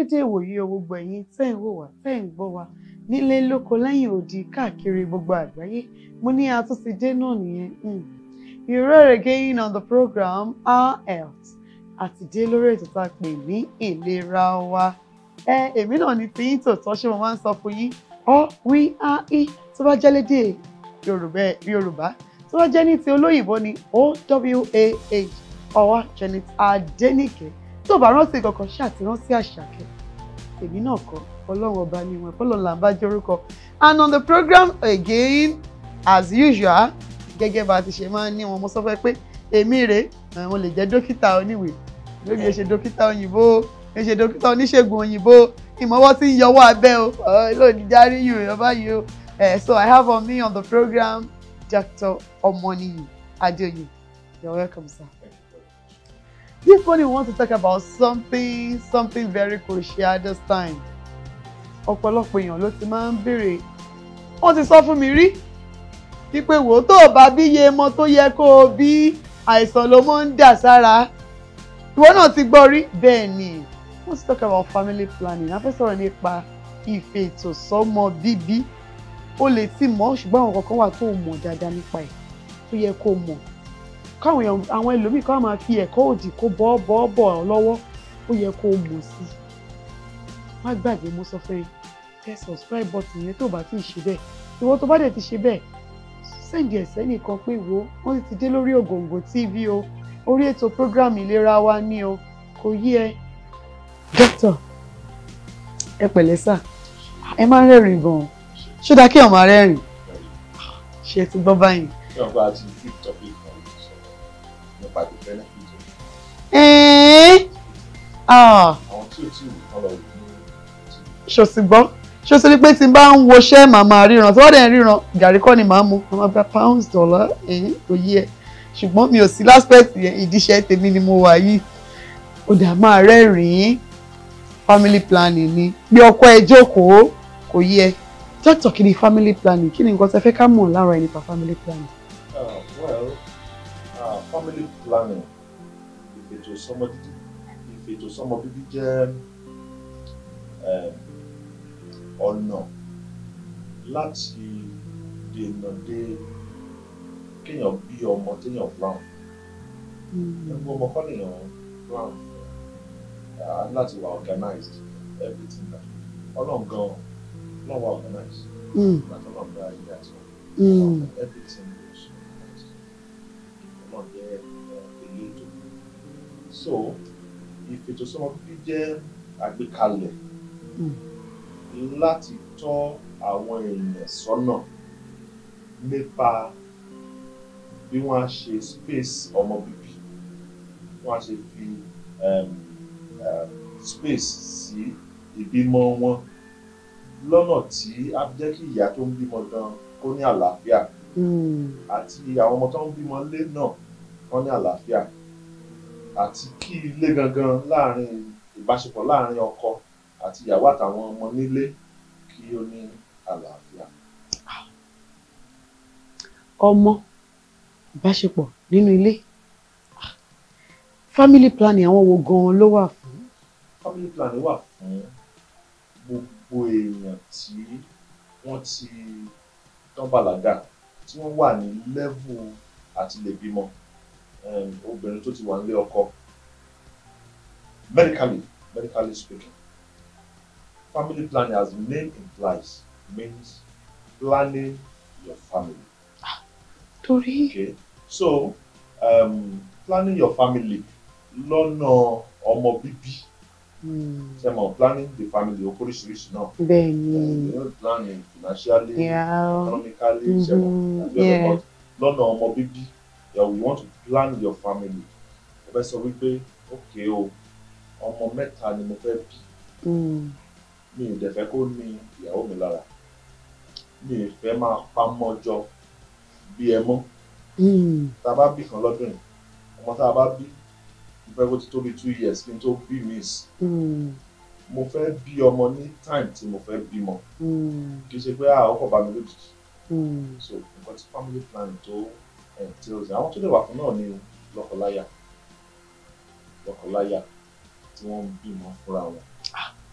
dédé ìwòye o gbogbo ẹ̀yin tẹ́ ń wò wá tẹ́ ń gbọ́ wá nílé lóko lẹ́yìn odi káàkiri gbogbo àgbáyé mo ní a tún ti dé náà nìyẹn um. You're again on the program Our Health àti dé lórí ètò tá a pè ní ìlera wa ẹ èmi náà ní tí yín tòótọ́ ṣé mo máa ń sọ fún yín ọ wí á í tó bá jẹ́ lédè Yorùbá Yorùbá tó bá jẹ́ ní ti olóyìnbó ni OWAH ọwá Janet Adénìkẹ́ tó bá rántí kankan ṣàtìrántí àṣàkẹ́ èmi náà kọ́ ọlọ́run ọba ni wọn ọlọ́run là ń bá jórúkọ and on the program again as usual gẹ́gẹ́ bá a ti ṣe máa ń ní wọn mo sọ fẹ́ pé èmi rèé mo lè jẹ́ dókítà oníwèé lórí ẹ ṣe dókítà òyìnbó ẹ ṣe dókítà oníṣègùn òyìnbó ìmọ̀wọ́ tí ń yọwọ́ abẹ́ o lónìí járí yìí o báyìí o so I have on me on the program Dr. Omoniyi Adeoye you're welcome sir. This morning we want to talk about something something very crucial this time. Ọ̀pọ̀lọpọ̀ èèyàn ló ti máa ń béèrè wọ́n ti sọ fún mi rí wípé wò ó tó o bá bí iye ọmọ tó yẹ kó o bí àìsàn ló mọ́ ń dà sára. Ìwọ náà ti gbọ́ rí bẹ́ẹ̀ ni we want to talk about family planning a fẹ́ sọ̀rọ̀ nípa ìfètòsọ́mọ bíbí o lè ti mọ̀ ṣùgbọ́n àwọn kankan wà tó o mọ̀ dáadáa nípa ẹ̀ tó yẹ kó o mọ̀ káwọn èèyàn àwọn ẹlòmíì káwọn máa fi ẹ̀kọ́ òdì kó bọ́ bọ́ bọ̀ ọ́ lọ́wọ́ ó yẹ kó o mọ̀ sí i má gbàgbé mo sọ fún ẹ tẹ subscribe button yẹn tó bá ti ṣe bẹ́ẹ̀ ìwọ tó bá dẹ̀ ti ṣe bẹ́ẹ̀ sẹ́ǹdì ẹ̀sẹ̀ nìkan pé wo wọ́n ti dé lórí Ògòǹgò TV o orí ètò program ìlera wa ní o kò yí ẹ dókítà ẹ pẹ̀lẹ́ sà ẹ máa ń rẹ́rìn gan-an ṣó dáa kí ọ̀ máa rẹ́rìn ṣe ti gbọ́ báyìí. tí wọn bá ti fi topic kan sọ̀rọ̀ nípa the benefit of ẹ̀ẹ́n ah àwọn tí ò tí ì kọ́ lọ wò ní ṣòsì gbọ́ ṣòsì ni pé tí n bá ń woṣẹ́ màmá ríran tí wọ́n dẹ̀ ń ríran gàrí kọ́ ni màá mu màmá gba pounds dollar ẹ̀yìn kò yí ẹ ṣùgbọ́n mi ò sí láspect yẹn ìdíṣẹ́ tèmi ni mo wà yìí ó dà máa rẹ́rìn-ín family planning ni bí ọkọ ẹ jókòó kò yí ẹ dókítà kí ni family planning kí ni nǹkan tẹ́ fẹ́ ká mọ̀ lára ẹ nípa family planning. Uh, well, uh, family planning, ìfètò sọmọ dídí, ìfètò sọmọ bíbí jẹ́ um, ọ̀nà láti dènà de kéèyàn bí ọmọ téèyàn plan. Ẹgbẹ́ ọmọ kọ́ lèèyàn plan. Uh, láti wà organized everything that ọlọ́run gan-an ọlọ́run wà organized. Mm, Láti ọlọ́run dá ilé àti ọ̀run. mm, everything was organized. Ọlọ́run jẹ́ elétò. So ìfètòsọ́mọ bíbí jẹ́ àgbékalẹ̀ mm, láti tọ́ àwọn èèyàn sọ́nà nípa bí wọ́n á ṣe space ọmọ bíbí wọ́n á ṣe fi um, um, space sí ìbímọ wọn lọ́nà tí á jẹ́ kí ìyá tó ń bímọ gan kó ní àlàáfíà mm. àti àwọn ọmọ tó ń bímọ lé náà wọ́n ní àlàáfíà àti kí ilé gangan láàrin ìbáṣepọ̀ láàrin ọkọ àti ìyàwó àtàwọn ọmọ nílé kí ó ní àlàáfíà. ọmọ ìbáṣepọ̀ nínú ilé family planning àwọn wo gan-an ló wà fún. family planning wà fún gbogbo èèyàn tí wọ́n ti tán bàlágà tí wọ́n wà ní level àti lè bímọ um, obìnrin tó ti wà nílé ọkọ medically medically speaking family planning as the name implies means planning your family torí okay so um, planning your family lọ́nà ọmọ bíbí mm, ṣe mọ̀ planning the family ó oríṣiríṣi náà bẹ́ẹ̀ ni you know planning financially yeah, economically ṣe mọ̀ mhm, àbí ọ̀dọ̀ yeah. but lọ́nà ọmọ bíbí yeah, we want to plan your family mo fẹ́ sọ wípé okay o ọmọ mẹ́ta ni mo fẹ́ bí mm, mi ì dẹ̀ fẹ́ kó ní ìyàwó mi lára mi ì fẹ́ máa pamọ́ jọ bí ẹ mọ́ mm, tá a bá bí kan lọ́dún yìí ọmọ tá a bá bí mo fẹ́ kó ti tó bí two years kí n tó bí miss mm, mo fẹ́ bí ọmọ ní time tí mo fẹ́ bímọ mm, kì í ṣe pé àwọn kò bá mi lójijì mm. so nǹkan tí family planning tó entails àwọn tó lè wà fún náà ni lọ́kọláya lọ́kọláya tí wọ́n ń bímọ fúnra wọn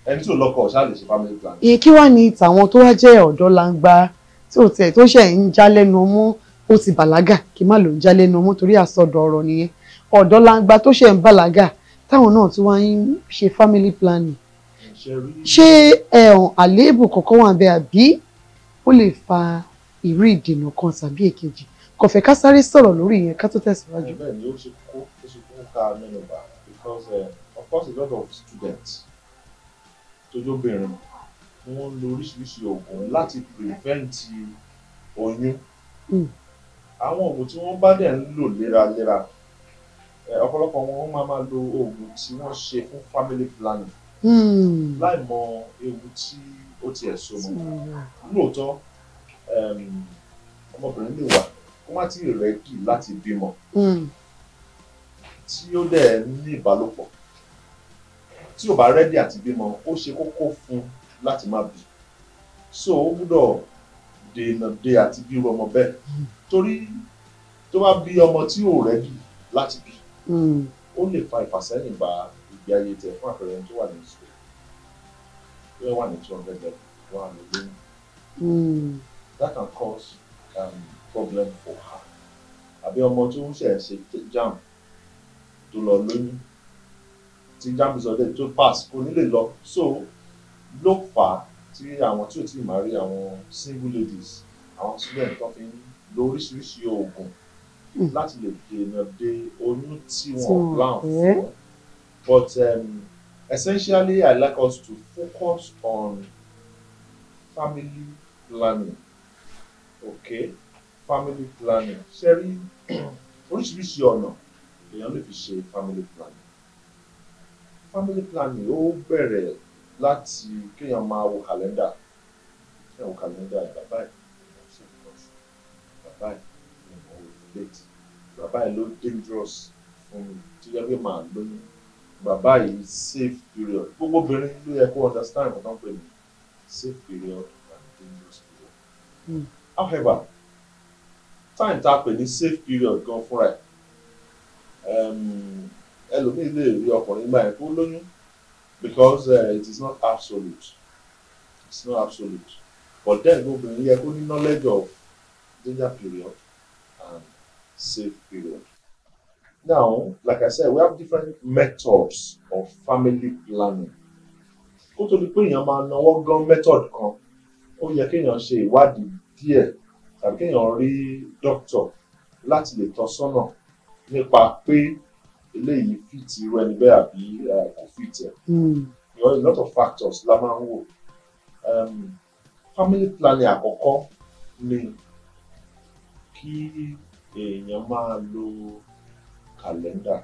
ẹni tí ò lọ́kọ ò ṣáà lè ṣe family planning. ìyẹn kí wàá ní tàwọn tó wá jẹ́ ọ̀dọ́ langba tí ò tẹ̀ tó ṣẹ̀ ń já lẹ́nu ọmú ó ti bàlágà kí má ló ń já lẹ́nu ọmú torí àsọdọ̀ ọ̀rọ̀ nìyẹn ọ̀dọ́ langba tó ṣẹ̀ ń bàlágà táwọn náà tí wọ́n ń ṣe family planning ṣe rí ṣé ẹ̀hàn àléébù kankan wà bẹ́ẹ̀ àbí ó lè fa ìrú ìdènà kan tàbí èkejì kò fẹ́ ká sáré sọ̀rọ̀ lórí ìyẹn ká tó tẹ̀síwájú. bẹ́ẹ̀ ni ó ṣe kó ó ṣe kó ká mẹ́nu bà because uh, of course a lot of students tójóbìnrin wọ́n ń lo oríṣiríṣi oògùn láti prevent oyún Mm. àwọn oògùn tí wọ́n bá dẹ̀ ń lò léraléra eh, ọ̀pọ̀lọpọ̀ wọn máa máa lo oògùn tí wọ́n ṣe fún family planning Hmm. láì mọ ewu tí ó tiẹ̀ so mọ́ lóòótọ́ um, ọmọbìnrin lè wà kó má tí ì rẹ́dì láti bímọ Hmm. tí ó dẹ̀ ní ìbálòpọ̀ tí ò bá rẹ́dì àti bímọ ó ṣe kókó fún un láti má bí so ó gbúdọ̀ dènà de àti bí irú ọmọ bẹ́ẹ̀ torí tó bá bí ọmọ tí ò rẹ́dì láti bí Hmm. ó lè fa ìfàsẹ́yìn bá ìgbé ayé tẹ̀ fún àpẹẹrẹ ẹni tó wà ní ìṣòro tó wà ní two hundred level wà ní lóyún Hmm. that can cause um, problem for her àbí ọmọ tó ń ṣẹ̀ ṣe jam tó lọ lóyún tí jam result ẹ̀ tó pass kò ní lè lọ so ló fà á tí àwọn tí ò tí ì máa rí àwọn single ladies àwọn student tó fi ń lo oríṣiríṣi oògùn Mm. láti lè dènà de oyún tí Tí wọn wọn plan fẹ́. fún but um, essentially I like us to focus on family planning okay family planning ṣe rí oríṣiríṣi ọ̀nà èèyàn lè fi ṣe family planning family planning ó bẹ̀rẹ̀ láti kéèyàn máa wo kàlẹ́ndà kéèyàn wo kàlẹ́ndà ẹ̀ bàbá ẹ̀ ṣe ìtọ́jú bàbá ẹ̀ ní mo relate bàbá ẹ̀ ló dangerous fún mi tó yẹ pé màá lóyún bàbá yìí safe period gbogbo obìnrin ló yẹ kó understand nǹkan tó ń pè ní safe period and dangerous period. Mm. however time tá a pè ní safe period gan fúnra ẹ̀ um, ẹlòmíì lè rí ọkùnrin gbà yẹn kó lóyún because uh, it is not absolute it's not absolute but then obìnrin yẹ kó ní knowledge of danger period and safe period. Now, like I said, we have different methods of family planning. Kó tó di pé èèyàn máa náwó gan method kan, ó yẹ kéèyàn ṣe ìwádìí díẹ̀ tàbí kéèyàn rí doctor láti lè tọ́ sọ́nà nípa pé eléyìí fit irú ẹni bẹ́ẹ̀ àbí eh, kò fit ẹ̀. Hmm. You know, a lot of factors la máa ń wò. Um, family planning àkọ́kọ́ ni kí èèyàn máa lo kàlẹ́ndà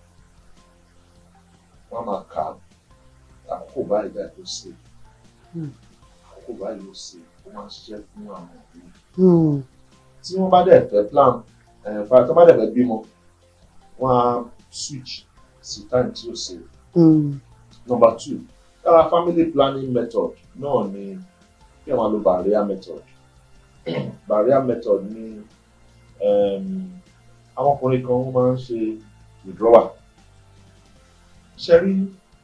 wọ́n á máa kà á àkókò báyìí báyìí ló ṣe Hmm. àkókò báyìí ló ṣe ó máa ń ṣiṣẹ́ fún àwọn òbí Hmm. tí wọ́n bá dẹ̀ fẹ́ plan ẹ̀ fà tó bá dẹ̀ fẹ́ bímọ wọ́n á switch sí time tí ó ṣe Hmm. number two lára family planning method náà ni kí ẹ máa lo barrier method barrier method ni um, àwọn ọkùnrin kan wọ́n máa ń ṣe withdrawal ṣe rí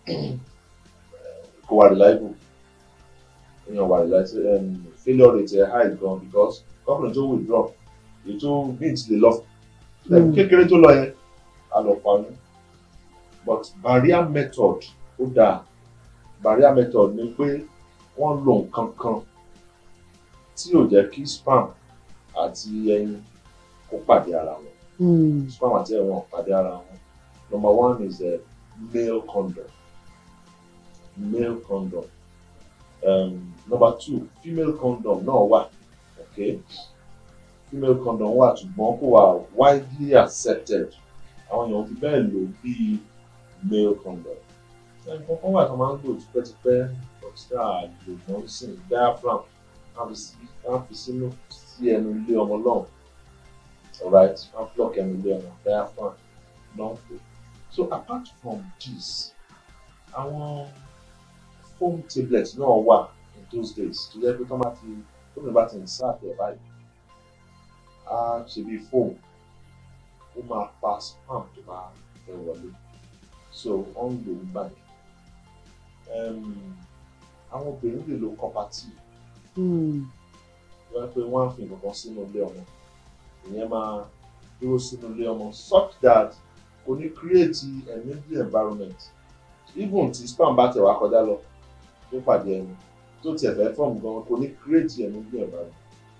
kò wà reliable èèyàn wà reliable um, failure rate ẹ̀ high gan because ọkùnrin tó withdraw ètò mint lè lọ Mm. kékeré tó lọ yẹn a lọ pa ní but barrier method ó dáa barrier method ni pé wọ́n lo nǹkan kan tí ò jẹ́ kí sperm àti ẹyin kó pàdé ara wọn Hmm. sperm àti ẹyin wọn pàdé ara wọn number one is a male condom male condom um, number two female condom náà wà okay female condom wà ṣùgbọ́n kò wà widely accepted àwọn èèyàn fi bẹ́ẹ̀ lò bíi male condom nǹkan kan wà tó máa ń lò tipẹ́tipẹ́ ọ̀sẹ̀ àlò wọn sì ń diaphragm ká fi sínú sí ẹnu ilé ọmọ náà alright ká block ẹnu ilé ọmọ diaphragm náà pè so apart from this àwọn foam tablets náà wà in those days tó jẹ́ pé tó bá ti tó bá ti ń sáàtì ẹ̀ báyìí á ṣe bí foam ó máa pa spam tó bá fẹ́ wọlé so wọ́n ń lò ó gbà yẹn um, àwọn obìnrin lè lo copper-T Mm. wọ́n pé wọ́n á fi nǹkan kan sínú ilé ọmọ ìyẹn máa dúró sínú ilé ọmọ such that kò ní create a middle environment even tí sperm bá tẹ̀ wá kọjá lọ tó pàdé ẹni tó tiẹ̀ fẹ́ form gan kò ní create a middle environment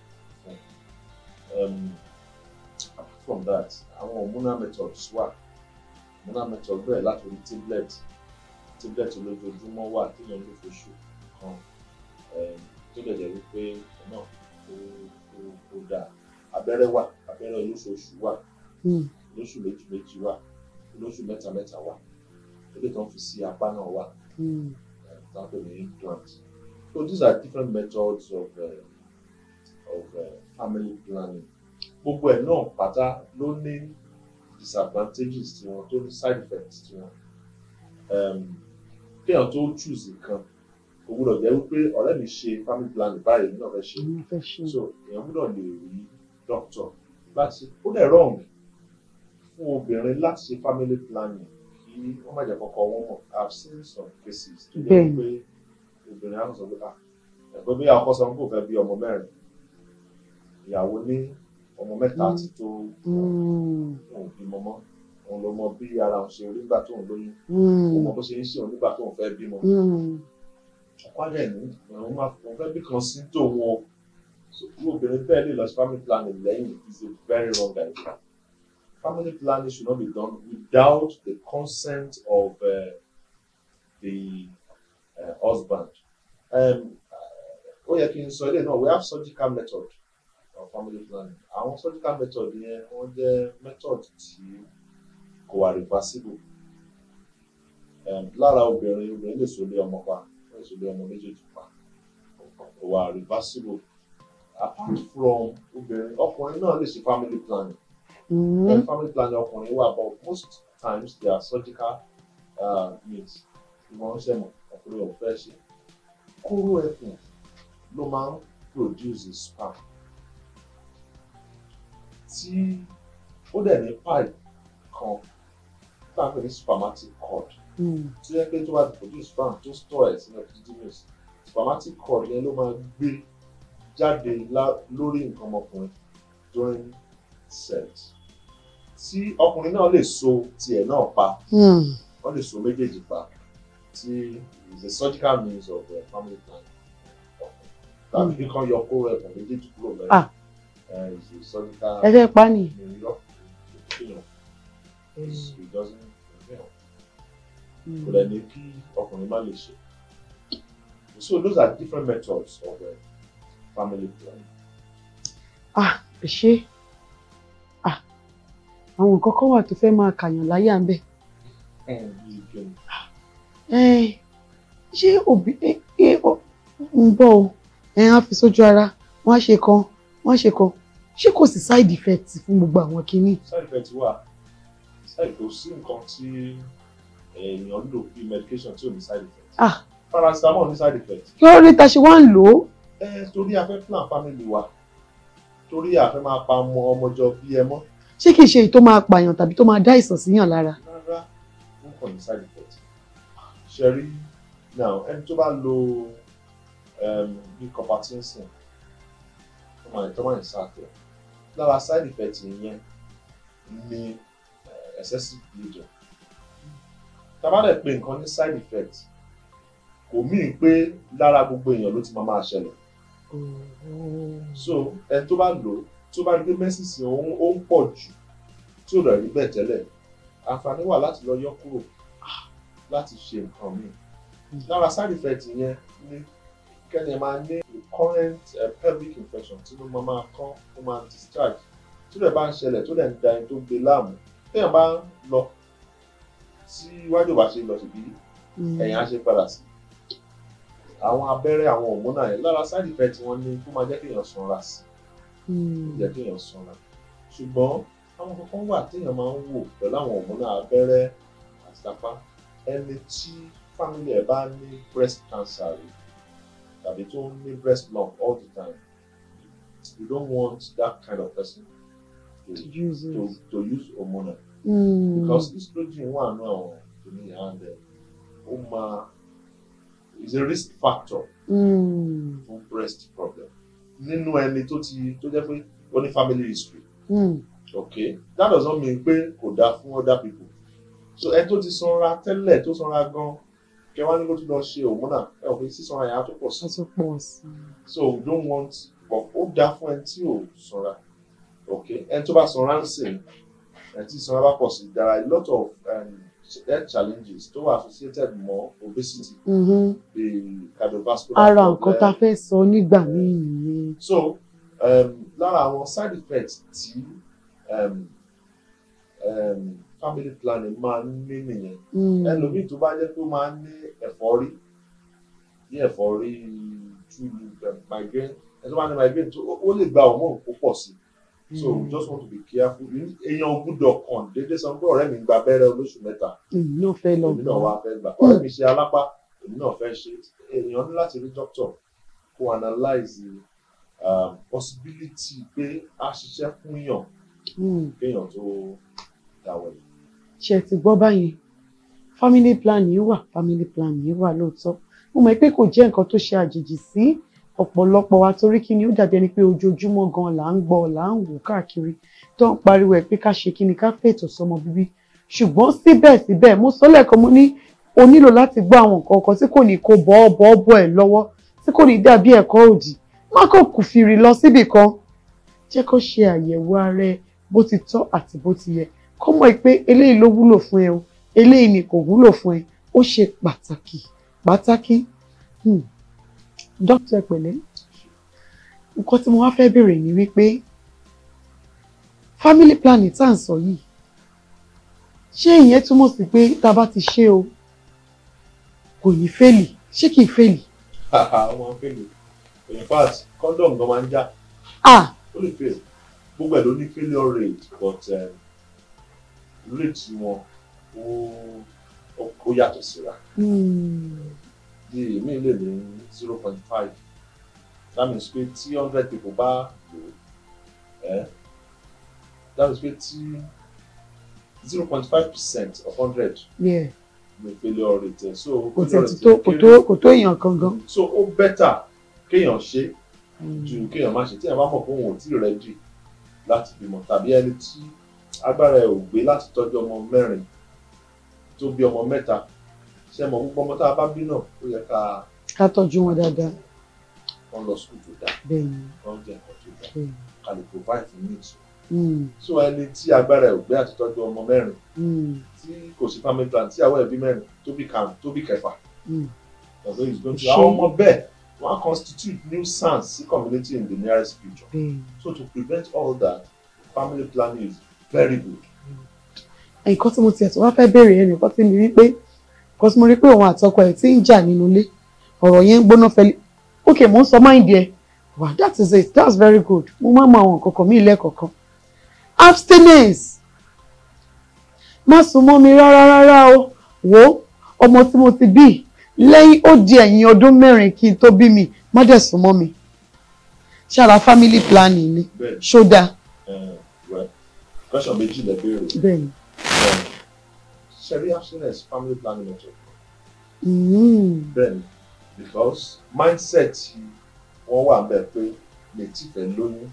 um, apart from that àwọn hormonal methods wà hormonal method bẹ̀rẹ̀ láti orí tablet tablet olójoojúmọ́ wà tí èèyàn lè foṣù kan um, tó lè jẹ́ wípé náà ó ó ó dáa abẹ́rẹ́ wà abẹ́rẹ́ olóṣooṣù wà Mm. olóṣù méjì méjì wà olóṣù mẹ́ta mẹ́ta wà eléyìí tó ń fi sí apá náà wà Mm. example ní implant so these are different methods of uh, of uh, family planning gbogbo ẹ̀ náà pátá ló ní disadvantages tiwọn tó ní side effects tiwọn um, kéèyàn tó choose nǹkan kò gbúdọ̀ jẹ́ wípé ọ̀rẹ́ mi ṣe family planning báyìí mi náà fẹ́ ṣe Mo fẹ́ ṣe. so èèyàn gbúdọ̀ lè rí doctor láti ó dẹ̀ wrong fún obìnrin láti ṣe family planning kí wọ́n má jẹ́ kọ́kọ́ wọn mọ̀ i have seen some cases tó jẹ́ Bẹ́ẹ̀ni. pé obìnrin á sọ pé ah ẹ̀gbọ́n bí akọ́ sọ pé kò fẹ́ bí ọmọ mẹ́rin ìyàwó ní ọmọ mẹ́ta Mm. ti tó Mm. òun bímọ mọ́ òun ló mọ bí ara òun ṣe rí nígbà tóun lóyún Mm. òun mọ bó ṣe ń ṣe òun nígbà tóun fẹ́ bímọ Mm. ọkọ àdẹ ní òun máa òun fẹ́ bí kan sí tòun o so irú obìnrin bẹ́ẹ̀ lè lọ sí family planning lẹ́yìn is a very wrong idea family planning should not be done without the consent of uh, the uh, husband um, ó yẹ kí n sọ ilé náà we have surgical method of family planning àwọn surgical method yẹn wọ́n jẹ́ method tí kò wà reversible um, lára obìnrin obìnrin lè so lé ọmọ pa wọ́n lè so lé ọmọ méjèèjì pa kò wà reversible apart from obìnrin ọkùnrin náà lè ṣe family planning Mm. mm. family planning ọkùnrin wà but most times they are surgical uh, means ìwọ̀n ṣe mọ̀ ọkùnrin ò fẹ́ ṣe kóró ẹkùn ló máa ń produce sperm tí ó dẹ̀ ní pipe kan tá a pè ní spermatic cord Mm. tí yẹ pé tó bá ti produce sperm tó store ẹ̀ sínú epididymis spermatic cord yẹn ló máa gbé jáde lá- lórí nǹkan ọmọkùnrin during sex tí ọkùnrin náà lè so tiẹ̀ náà pa Mm. wọ́n lè so méjèèjì pa tí is a surgical means of uh, family planning tàbí kí kan yọ kóró ẹ̀kọ́ méjèèjì kúrò mẹ́rin Ah. uh, is a surgical Ẹ fẹ́ pa ni. ìrìnlọ́ ìfihàn it doesn't ìfihàn Mm. kò dẹ̀ ní kí ọkùnrin má lè ṣe so those are different methods of uh, family planning. Ah, ẹ ṣé. Ah, àwọn nǹkan kan wà tó fẹ́ máa kàyàn láyà ń bẹ̀. Bí kí ni? Ẹ ṣé òbí ẹ ẹ ọ- ń bọ̀ o ẹ á fi sójú ara wọ́n á ṣe kan wọ́n á ṣe kan ṣé kò sí side effect fún gbogbo àwọn kinní. side effect wà side kò sí nǹkan tí èèyàn lò bí medication tí ò ní side effect. Ah. paracetamol ní side effect. kí ló dé ta ṣe wá ń lò ó. ẹ torí a fẹ́ plan family wa torí a fẹ́ máa pa ọmọ ọmọjọ bí ẹ mọ́ ṣé kìí ṣe èyí tó máa pààyàn tàbí tó máa dá ìsàn síyàn lára. rárá ó kàn ní side effect. ṣe rí now ẹni tó bá lo um, bí copper-tinsin tó máa tó máa ń sáàtẹ̀ lára side effect yẹn ni uh, excessive bleeding. tá a bá dẹ̀ pé nǹkan ní side effect kò míì pé lára gbogbo èèyàn ló ti máa máa ṣẹlẹ̀ so ẹni tó bá lò ó tó bá gbé mẹ́sìsì òun ó ń pọ̀ jù tí ò rẹ̀ rí bẹ́ẹ̀ tẹ́lẹ̀ àǹfààní wà láti lọ yọ kúrò láti ṣe nǹkan míì lára side effect yẹn ni kẹ́ni ẹ máa ní recurrent uh, pelvic infection tí ló máa máa kán ó máa discharge tí rẹ̀ bá ń ṣẹlẹ̀ tó dẹ̀ ń da ẹni tó gbé láàmú téèyàn bá ń lọ tí iwájú ò bá ṣe lọ síbi ẹ̀yìn á ṣe padà sí àwọn abẹ́rẹ́ àwọn hormonal yẹn lára side effect wọn ni kó máa jẹ́ kéèyàn sanra sí i jẹ́ kéèyàn sanra ṣùgbọ́n àwọn kankan wà téèyàn máa ń wò pẹ̀lú àwọn hormonal abẹ́rẹ́ àti tapá ẹni tí family ẹ̀ bá ní breast cancer rí tàbí tó ń ní breast lump all the time you don't want that kind of person to to to use hormonal because estrogen wà nù àwọn kìnìún and ó máa ó is a risk factor Mm. fún breast problem nínú ẹni tó ti tó jẹ́ pé ó ní family history Mm. okay that does not mean pé kò dáa fún other people so ẹni tó ti sanra tẹ́lẹ̀ tó sanra gan kẹwàá ní kó tún lọ ṣe hormonal ẹ ò fi sísanra yẹn á tó pọ̀ sí a tún pọ̀ sí i. so we don't want but ó dáa fún ẹni tí ò sanra okay ẹni tó bá sanra ń sìn ẹni tí sanra bá pọ̀ sí there are a lot of um, health challenges tó wà associated mọ́ obesity Mhm. the cardiovascular ara problem. nǹkan tá a fẹ́ sọ nígbà míì nìyẹn. so um, lára àwọn side effects tí um, um, family planning máa ń ní nìyẹn Mm. ẹlòmíì tó bá jẹ́ pé ó máa ń ní ẹ̀fọ́rí ní ẹ̀fọ́rí túlù migraine ẹni tó bá ní migraine tó ó lè gba hormone kó pọ̀ sí so Mm. just want to be careful èèyàn ò gbúdọ̀ kàn déédéé sọ pé ọ̀rẹ́ mi gba abẹ́rẹ́ olóṣù mẹ́ta èmi náà fẹ́ lọ èmi náà gbọ́. wá fẹ́ gbà ọ̀rẹ́ mi ṣe alápá èmi náà fẹ́ ṣe èèyàn ní láti rí doctor kó analyse um, possibility pé a ṣiṣẹ́ fún yàn Mm. kéèyàn tó dáwọ́ ẹ̀. ṣe ti gbọ́ báyẹn family planning wà family planning wà lóòótọ́ mo mọ̀ pé kò jẹ́ nǹkan tó ṣe àjèjì sí ọ̀pọ̀lọpọ̀ wa torí kí ni ó dàbí ẹni pé ojoojúmọ́ gan là ń gbọ́ là ń wò káàkiri tó ń pariwo ẹ̀ pé ká ṣe kí ni ká fètò sọmọ bíbí ṣùgbọ́n síbẹ̀síbẹ̀ mo sọ lẹ́ẹ̀kan mo ní o nílò láti gbọ́ àwọn nǹkan kan tí kò ní kó bọ́ bọ́ bọ́ ẹ̀ lọ́wọ́ tí kò ní dàbí ẹ̀kọ́ òdì má kò kù fìrì lọ síbì kan jẹ́ kó ṣe àyẹ̀wò ara ẹ bó ti tọ́ àti bó ti yẹ kó mọ̀ pé eléyìí ló wúlò fún ẹ o eléyìí ni kò wúlò fún ẹ ó ṣe pàtàkì pàtàkì Hmm. dókítà pẹ̀lẹ́ nǹkan tí mo wá fẹ́ béèrè ni wípé family planning tá à ń sọ yìí ṣé ìyẹn túmọ̀ sí pé tá a bá ti ṣe o kò ní fẹ́lì ṣé kì í fẹ́lì ọmọ fèlè in fact condom gan máa ń já ah ó lè fail gbogbo ẹ̀ ló ní failure rate but um, rate wọn ó ó- ó yàtọ̀ síra hmm. bí èmi lè ní zero point five that means pé tí hundred people bá lò ó ẹ́ that means pé tí zero point five percent of hundred yeah. ní failure rate ẹ̀ so kò failure tẹ̀ rate tó ẹ̀ kò kéré. tó kò tó èèyàn kan gan. so ó better kéèyàn ṣe Hmm. ju kéèyàn má ṣe tí èèyàn bá mọ̀ pé òun ò tí ì rẹ́dì láti bímọ tàbí ẹni tí agbára ẹ̀ ò gbé láti tọ́jú ọmọ mẹ́rin tó bí ọmọ mẹ́ta ṣe mọ̀ gbogbo ọmọ tá a bá bí náà ó yẹ ká ká tọ́jú wọn dáadáa wọ́n lọ school tó dáa bẹ́ẹ̀ ni wọ́n jẹ́ nǹkan tó dáa bẹ́ẹ̀ ni. ká lè provide for needs Hmm. so ẹni tí agbára ẹ̀ ò gbé àti tọ́jú ọmọ mẹ́rin Hmm. tí kò sí family plan tí àwọn ẹbí mẹ́rin tó bí karùn tó bí kẹfà Hmm. ọ̀dọ́ is going to Ṣé- àwọn ọmọ bẹ́ẹ̀ wọ́n á constitute nuisance sí community in the nearest future. bẹ́ẹ̀ ni. So to prevent all that, family planning is very good. nǹkan tí mo tiẹ̀ tó wá fẹ́ béèrè ẹ̀ nìkan tí mi rí pé nǹkan tí mo rí pé òun àtọkọ ẹ̀ ti ń jà nínú ilé ọ̀rọ̀ yẹn ń gbóná fẹ́lẹ́ ok mo ń sọ mind ẹ̀ wow that is it that's very good mo máa ń mọ àwọn nǹkan kan mí lẹ́ẹ̀kọ̀ọ̀kan abstinence má sùn mọ́ mi rárá rárá o wo ọmọ tí mo ti bí lẹ́yìn ó di ẹ̀yìn ọdún mẹ́rin kí n tó bí mi má dẹ̀ sùn mọ́ mi ṣára family planning ni Bẹ́ẹ̀ni, ṣó dáa uh, well, question méjì lẹ béèrè. bẹ́ẹ̀ ni. Um, Ṣẹ̀rí abstinence family planning method. Mm. Bẹ́ẹ̀ni, because mindset wọ́n wà bẹ́ẹ̀ pé lè tí fẹ́ lóyún.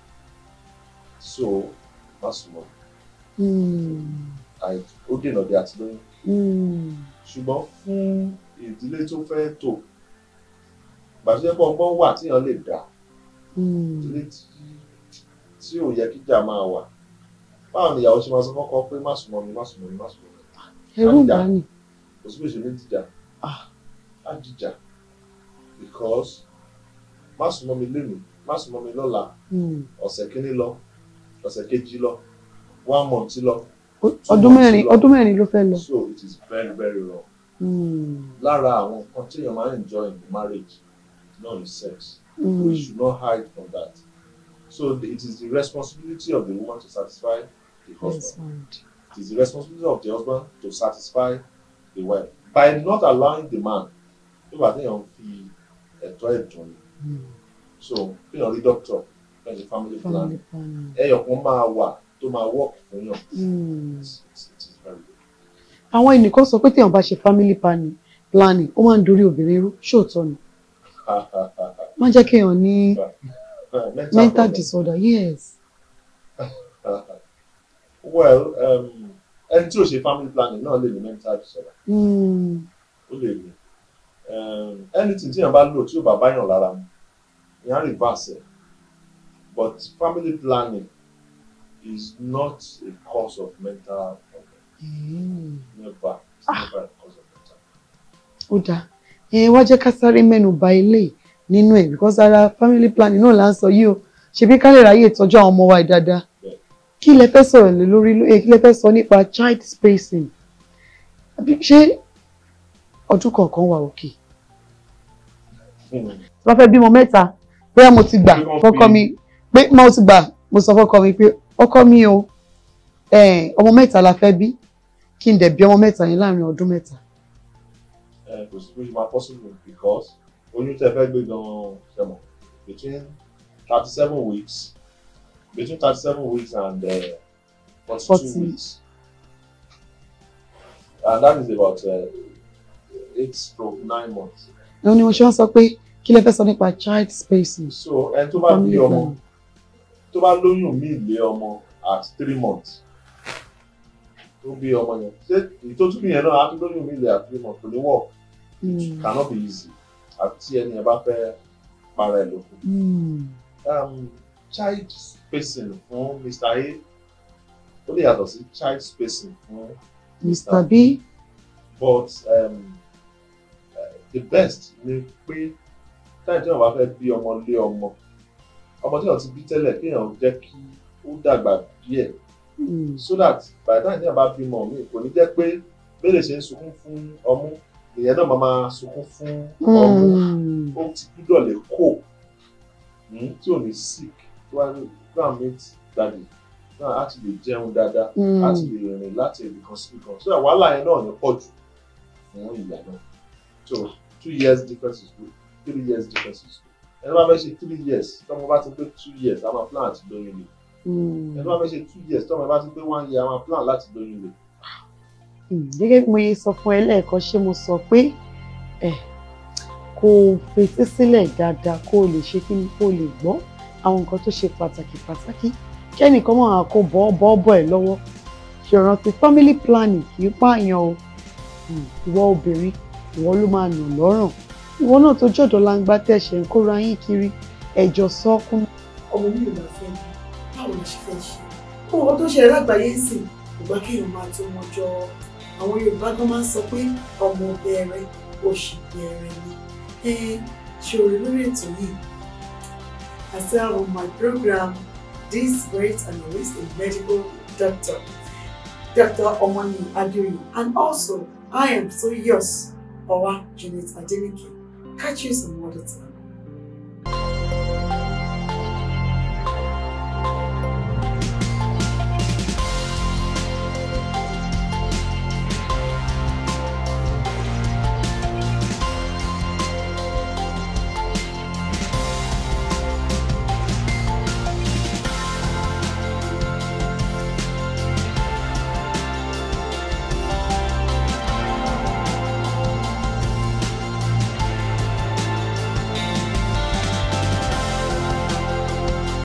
So, má sùnmọ́. Mm. Àì- Ó dènà bí àti lóyún. Mm. Ṣùgbọ́n fún ìdílé tó fẹ́ tò, gbàtúndé pọ̀ ọgbọ́n wà tíyàn lè dá. Mm. ilé tí tí ò yẹ kíjà máa wà báwo ni ìyàwó ṣe máa sọ fọ́kọ pé má súnmọ́ mi má súnmọ́ mi má súnmọ́ mi ẹrú bá ní. kò sí bèṣe ní dìjà Ah. á dìjà because má súnmọ́ mi lénìí má súnmọ́ mi lọ́la Mm. ọ̀sẹ̀ kínní lọ ọ̀sẹ̀ kejì lọ one month lọ Ó- ọdún mẹ́rin ọdún mẹ́rin ló fẹ́ lọ. so it is very very wrong Mm. lára àwọn nǹkan tí èèyàn máa ń enjoy in the marriage náà is sex we Mm. should not hide from that so the- it is the responsibility of the woman to satisfy the husband. Yes, right. It is the responsibility of the husband to satisfy the wife by not allowing the man tó bá téèyàn fi ẹ̀tọ́ ẹ̀dùn ni Mm. so téèyàn rí doctor fẹ́ ṣe family plan Family planning. ẹyọ kan máa wà tó máa work fún yàn Mm. It's- it's- it is very good. àwọn ẹnìkan sọ pé téèyàn bá ṣe family planning planning ó máa ń dorí obìnrin rú ṣóòótọ́ ni má jẹ́ kéèyàn ní mental problem. disorder yes well um, ẹni tí ò ṣe family planning náà lè ní mental disorder mm. ó lè ní um, anything tí èèyàn bá lò tí ò bá báyàn lára mu èèyàn á reverse ẹ̀ but family planning is not a cause of mental problem Mm. never it's never a cause of mental ó dáa ẹ wá jẹ́ ká sáré mẹ́nu ba ilé nínú ẹ̀ because ara family planning náà là ń sọ yìí o ṣebí ká lè ráyè ìtọ́jú àwọn ọmọ wa yìí dáadáa Bẹ́ẹ̀. kí lẹ fẹ́ sọ̀rọ̀ lé lórí eh, kí lẹ fẹ́ sọ nípa child spacing Àbí ṣé ọdún kọ̀ọ̀kan wà òkè Hmm. tí wọ́n fẹ́ bímọ mẹ́ta bóyá mo ti gbà Bí wọ́n fọ́kọ fi- mi pé mo ti gbà mo sọ fọ́kọ mi pé ọkọ mi o eh, ọmọ mẹ́ta la fẹ́ bí kí n dẹ̀ bí ọmọ mẹ́ta yẹn láàrin ọdún mẹ́ta. Eh, kò sí pé ṣe máa possible because oyún tẹ fẹ́ gbé gan-an ṣẹmọ between thirty seven weeks between thirty seven weeks and forty two 40. weeks and that is about uh, eight stroke nine months ẹ̀hún ni mo ṣe wọ́n sọ pé kí lẹ fẹ́ sọ nípa child spacing. so ẹni tó bá bí Family ọmọ planning. tó bá lóyún mí lé ọmọ at three months tó bí ọmọ yẹn ṣé ìtọ́jú bí yẹn náà á tún lóyún mí lé at three months kò ní work Mm. cannot be easy àti ẹni ẹ bá fẹ́ para ẹ̀ lókun. Mm. um, child spacing fún Mr. A ó lè yàtọ̀ sí child spacing fún Mr. B. but um, uh, the best ni pé táyà tí wọn bá fẹ́ bí ọmọ lé ọmọ ọmọ tí wọn ti bí tẹ́lẹ̀ kéèyàn jẹ́ kí ó dàgbà díẹ̀ Mm. so that by the time tí wọn bá bímọ mi kò ní jẹ́ pé bẹ́ẹ̀ ṣe ń sunkún fún ọmú ìyẹn náà máa máa sunkún fún ọmú Mm. ó ti gbúdọ̀ lè kó mm, tí ò ní sick tí wọ́n á ní go and meet daddy náà á ti lè jẹun dáadáa á ti Mm. lè rìn láti ibì kan sí ibì kan so that wàhálà yẹn náà ní pọ̀ jù fún ìyá náà so two years difference is good three years difference is good ẹni bá fẹ́ ṣe three years tọ́mọ bá ti pé two years a máa plan àti lóyún lè Mm. ẹni bá fẹ́ ṣe two years tọ́mọ bá ti pé one year a máa plan láti lóyún lè Mm. gẹ́gẹ́ bí mo yẹ sọ fún ẹ lẹ́ẹ̀kan ṣé mo sọ pé ẹ kó o fetí sílẹ̀ dáadáa kó o lè ṣe kí ni kó o lè gbọ́ àwọn nǹkan tó ṣe pàtàkì pàtàkì kẹ́nìkan máa kó bọ́ bọ́ bọ́ ẹ lọ́wọ́ ṣèrántí family planning kì í pààyàn o Mm. ìwọ obìnrin ìwọ ló máa nà lọ́rùn ìwọ náà tó jọ̀dọ̀ langba tẹ̀sẹ̀ ń kóra yín kiri ẹ̀jọ̀ sọ́kún ọmọ mi ò máa fẹ́ mi báwo la ṣe fẹ́ ṣe fún ọkọ tó ṣẹlẹ̀ lágbàáyé ń sìn ìgbà kéèyàn máa tó wọn jọ àwọn yorùbá gan máa ń sọ pé ọmọ bẹ̀rẹ̀ oṣù bẹ̀rẹ̀ ni ẹ ṣòro lórí ètò yìí I say on my program this great analyst a medical doctor Dr. Omani Adeoye and also I am so yours Owa Janet Adenike catch you some other time.